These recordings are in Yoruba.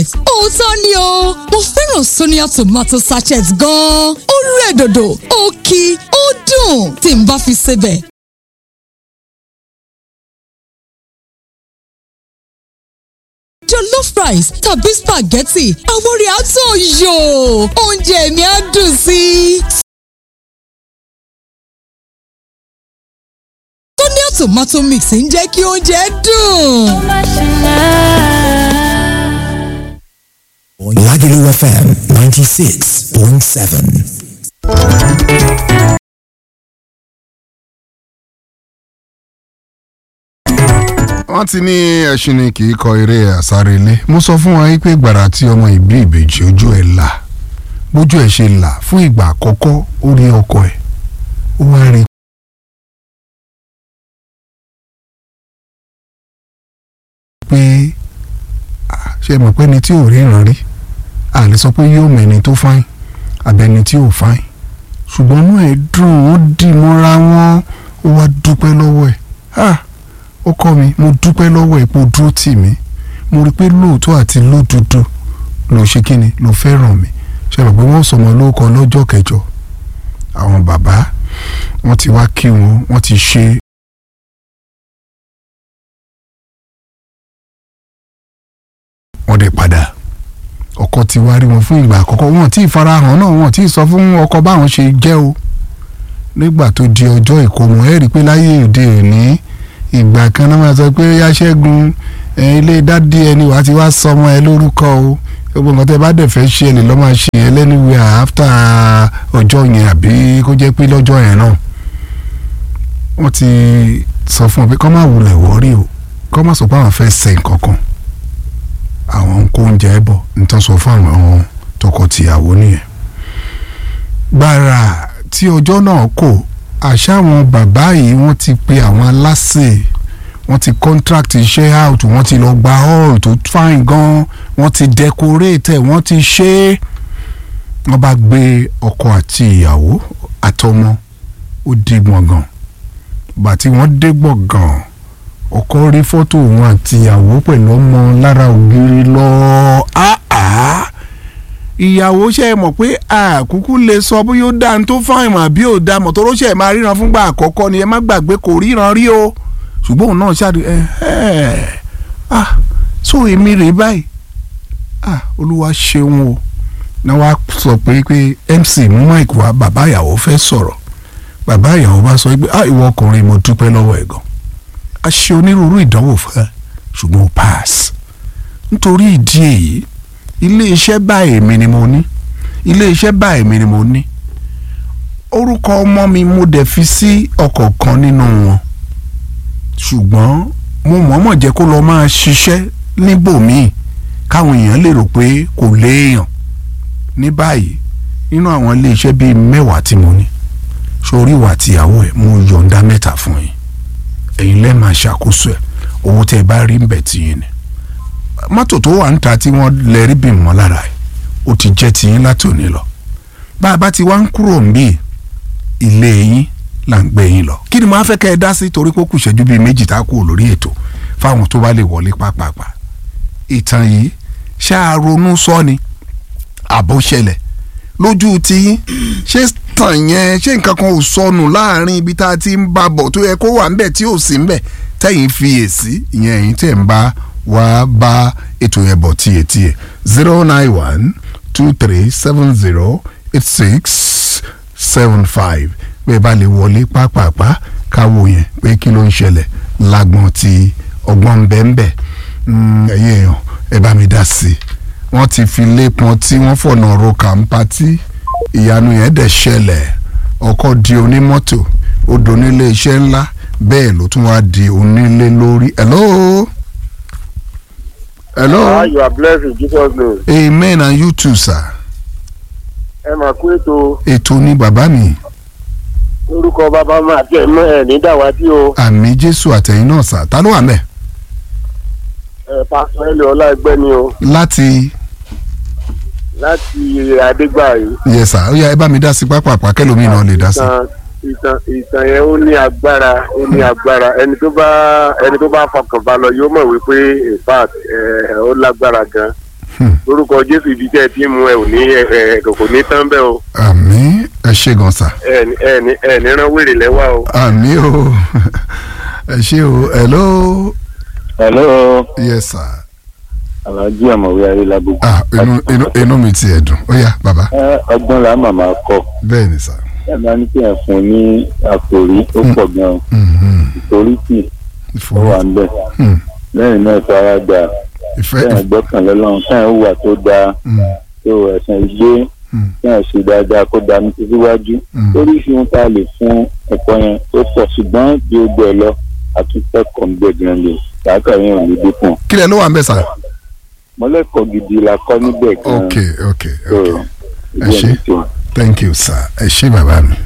sachet òótọ́ ni o mo fẹ́ràn Sonia tomato sachet gan-an ó rẹ̀ dòdò ó kí ó dùn tí n bá fi sebẹ̀. jollof rice tàbí spaghetti àwọn orí àtọ̀ yòó oúnjẹ mi á dùn sí i. Sonia tomato mix ń jẹ́ kí oúnjẹ dùn. Lagelu FM 96.7. wọ́n ti ní ẹṣin ni kì í kọ eré àsárelé mo sọ fún wa pé gbàrà tí ọmọ ìbí ìbejì ojú ẹ̀ là bójú ẹ̀ ṣe là fún ìgbà àkọ́kọ́ ó rí ọkọ ẹ̀ ó wá rí i pé ah, ṣe mọ̀ pé ẹni tí ò ríran rí a lè sọ pé yóò mọ ẹni tó fáìn àbẹni tí ò fáìn ṣùgbọ́n inú ẹ̀ dùn ó dì mọ́ra wọn ó wá dúpẹ́ lọ́wọ́ ẹ̀ ah ó kọ́ mi mo dúpẹ́ lọ́wọ́ ẹ̀ pé o dúró tì mí mo rí i pé lóòótọ́ àti lódodo ló ṣe kí ni ló fẹ́ràn mi ṣe rò pé wọ́n sọmọ lórúkọ lọ́jọ́ kẹjọ àwọn bàbá wọ́n ti wá kí wọn wọ́n ti ṣe wọ́n dẹ̀ padà ọkọ ti wá rí wọn fún ìgbà àkọ́kọ́ wọn tí ì farahàn náà wọn tí ì sọ fún ọkọ báwọn ṣe jẹ́ o nígbà tó di ọjọ́ ìkómọ ẹ̀ rí i pé láyé òde òní ìgbà kan náà máa sọ pé yá ṣẹ́gun ilé dádì ẹni wàá ti wá sọmọ ẹ lórúkọ o gbogbo nǹkan tẹ́ bá dẹ̀ fẹ́ ṣe ẹ lè lọ́ máa ṣe ẹ lẹ́nuwẹ̀ after ọjọ́ yẹn àbí kó jẹ́ pé lọ́jọ́ yẹn náà wọ́n ti sọ fún ọ pé kọ́ máa wulẹ̀ wọ́rí o kọ́ máa sọ pé àwọn fẹ́ ṣe nǹkan kan àwọn ń kó oúnjẹ bọ̀ nítorí sọ fún àwọn tọkọ-tìyàwó nìyẹn gbàrà tí ọjọ́ náà kò àṣà àwọn bàbá yìí wọ́n ti pe àwọn aláṣẹ wọ́n ti contract iṣẹ́ out wọ́n ti lọ gba hall tó fine gan wọ́n ti decorate ẹ̀ wọ́n ti ṣe é wọ́n bá gbé ọkọ àti ìyàwó àtọmọ ó dé gbọ̀ngàn bàtí wọ́n dé gbọ̀ngàn ọkọ rí fọ́tò òun àti ìyàwó pẹ̀lú ọmọ lára ògiri lọ áá ìyàwó ṣe é mọ̀ pé àkúkú lè sọ bóyá ó dáa tó fáìn mà bí ò dáa mọ̀tò róṣẹ̀ máa ríran fúngbà àkọ́kọ́ ni ẹ má gbàgbé kò ríran rí o ṣùgbọ́n òun náà ṣáàdì ẹ ẹ ah so èmi rèé báyìí ah olúwa ṣeun o náà wàá sọ pé pé MC mú mike wá bàbá ìyàwó fẹ́ sọ̀rọ̀ bàbá ìyàwó bá sọ pé ah ìwọ ọkùnrin mo dúpẹ́ lọ́wọ́ ẹ̀ gan a ṣe onírúurú ìdánwò fún ẹ ṣùgbọ́n o pass nítorí ìdí èyí ilé iṣẹ́ báyìí mi ni mo ní ilé iṣẹ́ báyìí mi ni mo ní orúkọ ọmọ mi mo dẹ̀ fi sí ọ̀kọ̀ọ̀kan nínú wọn ṣùgbọ́n mo mọ̀ọ́mọ̀ jẹ́ kó lọ máa ṣiṣẹ́ níbòmíì káwọn èèyàn lè rò pé kò léèyàn ní báyìí nínú àwọn ilé iṣẹ́ bíi mẹ́wàá tí mo ní sórí ìwà tìyàwó ẹ̀ mo yọ̀ǹda mẹ́ta fún yín ẹ̀yin lẹ́ẹ̀ máa ṣàkóso ẹ̀ owó tẹ́ ẹ bá rí ń bẹ̀ tì yín ni mọ́tò tó wà ń ta tí wọ́n lè rí bì mọ́ lára ẹ̀ ó ti jẹ́ tiyín láti òní lọ bá a bá ti wá ń kúrò ń bí ilé yín là ń gbé yín lọ kí ni mo á fẹ́ kẹ́ ẹ dá sí torí pé ó kù ṣẹ́jú bíi méjì tá a kú lórí ètò fáwọn tó bá lè wọlé pápápá ìtàn yìí ṣáà ronú sọ ni àbó ṣẹlẹ̀ lójú tiyín ṣé tàn yẹn ṣé nǹkan kan ò sọnù láàrin ibi tá a ti ń bá bọ̀ tó yẹ kó wà ńbẹ̀ tí ò sí ńbẹ̀ tẹ̀yìn fi èsì ìyẹn ẹ̀yìn tẹ̀ ń bá wá bá ètò yẹn bọ̀ tiẹ̀tiẹ̀ zero nine one two three seven zero eight six seven five bẹ́ẹ̀ bá lè wọlé pápápá káwo yẹn pé kí ló ń ṣẹlẹ̀ lágbọ́n ti ọgbọ́n bẹ́ẹ̀nbẹ́ẹ̀ ẹ̀yin èèyàn ẹ bá mi dá sí i wọ́n ti fi lépọn tí wọ́n fọ̀nà ro kàńpátí ìyanu yẹn dẹ̀ ṣẹlẹ̀ ọkọ̀ di onímọ́tò ó donílé iṣẹ́ ńlá bẹ́ẹ̀ ló tún wá di onílé lórí. hello. hello. Ah, you are blessed in Jesus name. amen and you too sir. ẹ máa kú ètò ètò ni bàbá mi orúkọ bàbá máa tẹ mọ ẹ ní dàwátì o àmì jésù àtẹ̀yìn náà sà ta ló wà mẹ́ ẹ pásọ ẹlẹ ọláẹgbẹ ni o láti láti adégbàyí. yẹ sà ó yá ẹ bá mi dá sí pápápá kẹlòmíì náà lè dá sí. ìtàn ìtàn ìtàn yẹn ó ní agbára ó ní agbára ẹni tó bá ẹni tó bá fọkàn bá lọ yóò mọ̀ wípé in fact ẹ ó lágbára gan lórúkọ jésù ibi tẹ́ ẹ ti mú ẹ ò ní ẹ ẹ kò ní tán bẹ́ẹ̀ o àmì ẹ ṣe gan sa ẹ ní ẹ ní ẹ ní rán wèrè lẹ́wà o. àmì o ẹ ṣe o hello hello yes sir alhaji ọmọwé ayélujára. ah inú inú inú mi ti ẹ̀ dùn ó yá bàbá ẹ ọgbọ́n la màmá kọ bẹ́ẹ̀ ni sà ẹ máa ní kí ẹ fún un ní àkòrí ó pọ̀ gan-an Mhm. ìforítì ó wà ń bẹ̀ Hmm. lẹ́yìn náà faradà ìfẹ́ kẹ́hìn gbọ́kànlé lọ́run kẹ́hìn hùwà tó dáa Hmm. tó ẹ̀sìn ìgbé Hmm. kẹ́hìn ṣe dáadáa kó dá mi síwájú Hmm. oríṣi ohun tá a lè fún ẹ̀kọ́ yẹn ó pọ̀ ṣùgbọ́n bí ó gbẹ lọ àtúntẹ̀kọ̀ ń gbẹ gan lè kàákà yẹn ò ní dínkù kí lẹ ló wà ń bẹ̀ sà mọ́lẹ́kọ̀ọ́ gidi la kọ́ níbẹ̀ gan ok ok so ok ìdí ṣé. ẹni tó. thank you sir ẹ ṣé bàbá mi.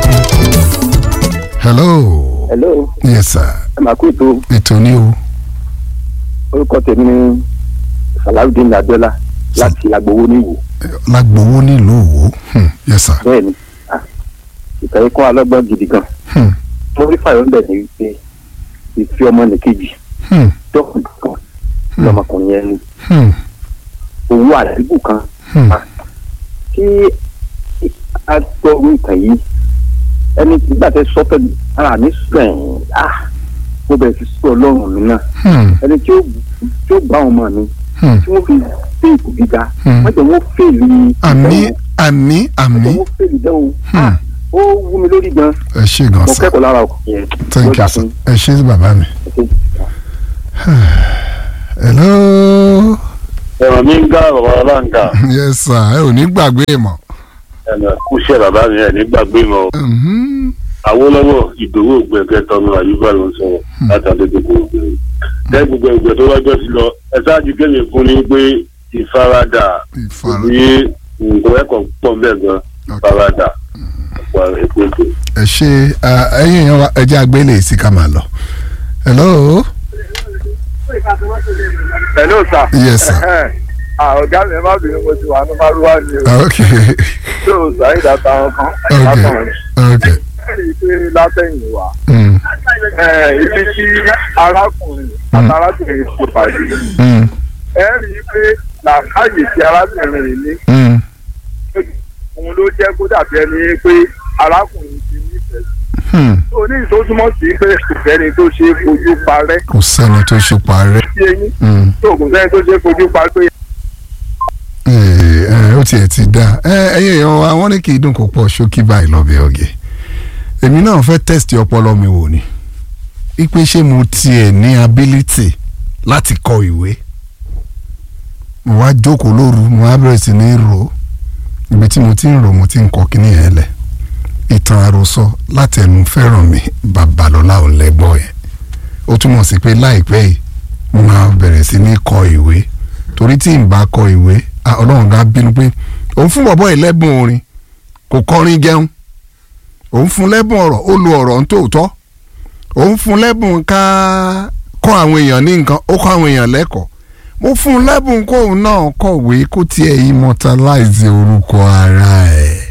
hello hello yes sir ẹ máa kú ètò ètò ní o orúkọ tèmi ní salawudeen abiola láti agbowó níwò lágbowó nílùú Òwò Hmm. yes sir bẹ́ẹ̀ ni ah, ìtàn yìí kọ́ alọ́gbọ́n gidi gan Hmm. mo rí fàyọ̀ ńbẹ̀ ní wípé ìfi ọmọ nìkejì Hmm. dọ́kùnrin kan lọmọkùnrin yẹn ní Hmm. owó àdúgbò kan Hmm. kí a gbọ́ orí ìtàn yìí ẹni nígbà tẹ sọ pẹ̀lú ara mi sùn ah mo bẹ̀rẹ̀ sí sọ ọlọ́run mi náà Hmm. ẹni tí ó tí ó bá ọmọ mi Hmm. tí wọ́n fi dé ipò gíga Hmm. wọ́n jẹ́ wọ́n fèlè àmì ìdánwò. àmì àmì mo fẹ́ ìdánwò Hmm. ó wú mi lórí gan ẹ ṣé gan mo sir kẹ́kọ̀ọ́ lára ọkùnrin yẹn thank you sir ẹ ṣé bàbá mi. hello ẹ̀rọ mi ń gá bàbá ọlọ́ǹkà yes sir ẹ ò ní gbàgbé mọ́. ẹ̀nà kúṣẹ́ bàbá mi ẹ̀ nígbàgbé mọ́ Mhm. Awólọ́wọ̀ ìdòwò ògbẹ́kẹ́ tọ́nu àyùbá ló ń sọ̀rọ̀ látàdé gbogbo ògbẹ́ tẹ́ gbogbo ìgbẹ́ tó wájọ́ sí lọ ẹ ṣáàjú kéde fún ni pé ìfaradà ìfara ní nǹkan ẹ̀kọ́ pọ̀ bẹ́ẹ̀ gan ìfaradà ọ̀pọ̀ èkó èkó. ẹ ṣe ẹyin èèyàn wa ẹ jẹ́ àgbélé sí ká máa lọ. hello hello sir. yes sir ah ọ̀gá mi ẹ má bínú mo ti wà ní márùwá ni o ok tó o sọ àyíká táwọn kan ok látọ̀run ok rí i pé látẹ̀yìn wá mm. ibi tí arákùnrin àti arábìnrin ṣe pàdé Mm. ẹ rí i pé làákàyè tí arábìnrin yìí ní Mm. òun ló jẹ́ kó dàbí ẹni pé arákùnrin ti nífẹ̀ẹ́ Hmm. tó ní ìtòsúmọ̀ sí pé kò sẹ́ni tó ṣe é fojú parẹ́ kò sẹ́ni tó ṣe parẹ́ sí eyín Mm. tó kò sẹ́ni tó ṣe é fojú parẹ́ pé Ee, ẹ, ó tiẹ̀ ti dá ẹ ẹyẹ èèyàn wa wọ́n ní kì í dùn kó pọ̀ ṣókí báyìí lọ́bẹ̀ ọ̀gẹ̀ èmi náà fẹ́ tẹ́sítì ọpọlọ mi wò ni ipe ṣé mo tiẹ̀ ní ability láti kọ ìwé mo wá jókòó lóru mo wá bẹ̀rẹ̀ sí ní rò ó ibi tí mo ti ń rò mo ti ń kọ kíní yẹn lẹ̀ ìtàn àròsọ láti ẹnu fẹ́ràn mi babalọ́lá ò lẹ́gbọ́n yẹn ó túmọ̀ sí pé láìpẹ́ yìí mo máa bẹ̀rẹ̀ sí ní kọ ìwé torí tí n bá kọ ìwé ah, ọlọ́run ga bínú pé òun fún bọ̀bọ́ yìí lẹ́bùn orin kò kọrin jẹun òun fún lẹ́bùn ọ̀rọ̀ ó lo ọ̀rọ̀ ń tòótọ́ òun fún lẹ́bùn ká kọ́ àwọn èèyàn ní nǹkan ó kọ́ àwọn èèyàn lẹ́kọ̀ọ́ mo fún un lẹ́bùn kóun náà kọ̀wé kó tiẹ̀ immortalize orúkọ ara ẹ̀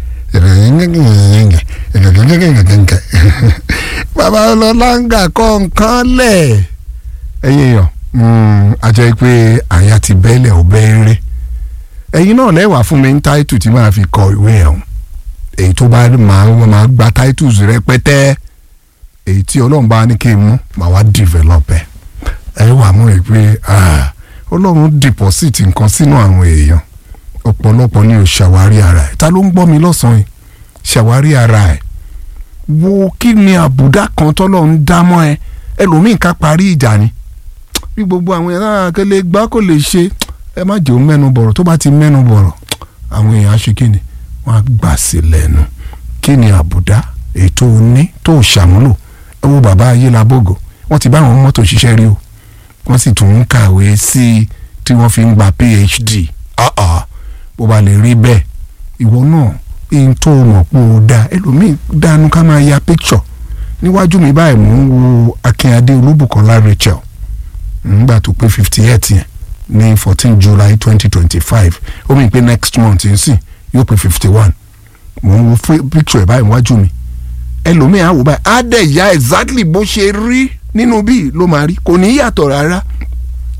bàbá ọlọ́láńgà kọ́ nǹkan lẹ̀ ẹ̀yin èèyàn àjẹ́ pé àyà ti bẹ́lẹ̀ ò bẹ́ẹ̀rẹ́ ẹ̀yin náà lẹ́wàá fún mi ní táìtù tí màá fi kọ ìwé ẹ̀hún èyí tó bá máa wọ́n máa gba titles rẹpẹtẹ èyí tí ọlọ́run bá ní kí n mú màá wá develop ẹ̀ ẹ wà mú rẹ pé ọlọ́run deposit nǹkan sínú àwọn èèyàn ọ̀pọ̀lọpọ̀ ni ò ṣàwárí ara ẹ̀ ta ló ń gbọ́ mi lọ́sàn-án yìí ṣàwárí ara ẹ̀ wo kí ni àbùdá kan tọ́lọ́run dá mọ́ ẹ ẹlòmíì ká parí ìjà ni bí gbogbo àwọn èèyàn náà kẹlẹ gbá kò lè ṣe ẹ má jẹ́ òun mẹ́nu bọ̀rọ̀ tó bá ti mẹ́nu bọ̀rọ̀ àwọn èèyàn á ṣe kí ni wọ́n á gbà sí lẹ́nu kí ni àbùdá ètò òní tó ṣàmúlò ẹ wo bàbá ayélujábògò wọ́n ti bá àwọn mọ́tò ṣiṣẹ́ rí o wọ́n sì tún ń kàwé sí i tí wọ́n fi ń gba phd ọ̀ọ́ bó ba lè rí bẹ́ẹ̀ ìwọ náà èyí tó mọ̀ pé o dá ẹlòmíì dánú ká máa ya picture níwájú mi báyìí mò ń wo akínyadé olúbùkọ́lá rachel nígbà tó pé fifty eight yẹn ní fourteen july twenty twenty five ó mì pé next month ń sìn yóò pé fifty one mò ń wo picture ẹ̀ báyìí wájú mi ẹlòmíì á wò báyìí á dẹ̀ ya exactly bó ṣe rí nínú bíi ló máa rí kò ní yàtọ̀ rárá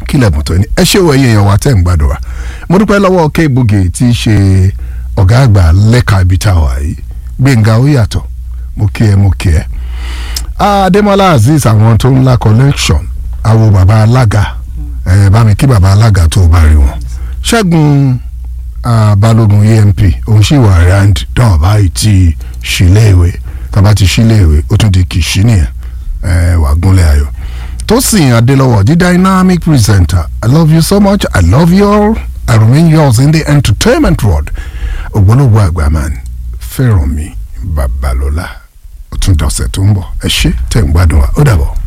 kílẹ̀ mọ̀tò ni ẹ ṣé wo ẹyẹ yẹn wa tẹ́ ń gbádùn wa mo dúpẹ́ lọ́wọ́ K-Boogie tí í ṣe ọ̀gá àgbà lẹ́ka ibi tá a wà yìí Gbẹ̀ngà ó yàtọ̀ mo kí ẹ mo kí ẹ Adémọ́lá Azeez àwọn tó ńlá collection àwo bàbá alága ẹ bá mi kí bàbá alága tó o bá rí wọn Ṣẹ́gun ah, Balógun EMP òun sì wà round dán báyìí tí ṣíléèwé tàbá ti ṣíléèwé ó tún di kìsí nìyẹn ẹ wà gúnlẹ̀ ayọ̀ Tosin Adelọ́wọ̀ the dynamic presenter I love you so much I love you all I remain yours in the entertainment world ògbólógbò àgbà man Fẹ́rànmi Babalọ́lá ó tún dọ̀sẹ̀ tó ń bọ̀ ẹ ṣé tẹ̀ ń gbádùn wa ó dàbọ̀.